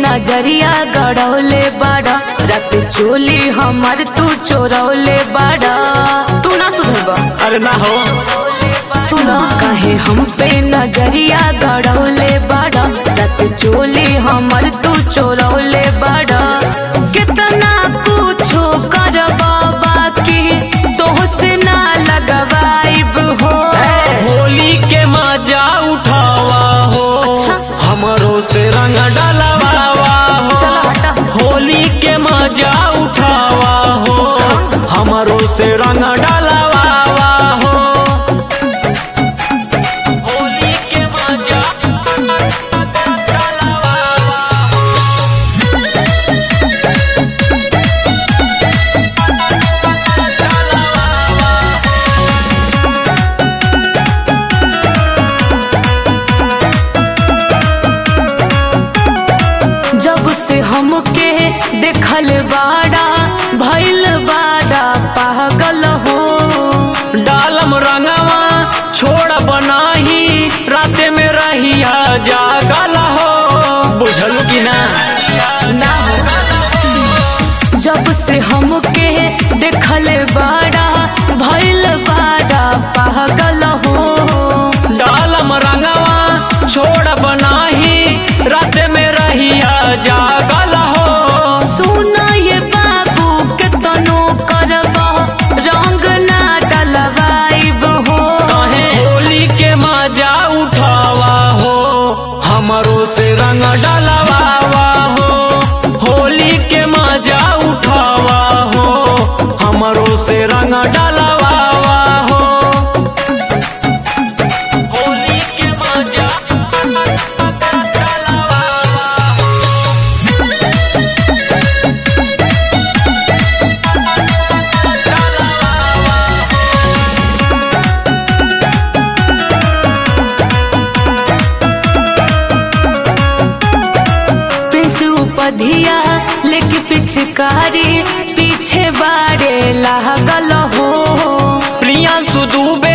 नजरिया गड़ौले बाड़ा रात चोली हमर तू चोरौले बाड़ा तू ना सुधरबा अरे ना हो सुना काहे हम पे नजरिया गड़ौले बाड़ा रात चोली हमर तू चोरौले बाड़ा कितना कुछो करबा बाकी तोहसे ना लगवाइब हो होली के मजा उठावा हो अच्छा। हमरो से रंग डलवावा हो चलो हटा। होली के मजा उठावा हो हमरो से रंग डलवावा हो होली के मजा डलवावा जब से हमके देखल बाड़ा भइल बाड़ा पागल हो डालम रंगवा छोड़ बनाही राते में रहिया जागल हो बुझल की ना ना हो जब से हमके देखल बाड़ा भइल बाड़ा पागल हो डालम रंगवा छोड़ बनाही राते में रहिया जागल हो सुना ये बाबू के तनो करबा रंग ना डलवाइब हो कहे होली के मजा उठावा हो हमरो से रंग डलवावा हो होली के मजा उठावा हो हमरो से रंग डलवावा हो होली के मजा डलवावा प्रिंस उपधिया लेके पिचकारी पीछे बाड़े लागल हो प्रियांशु दुबे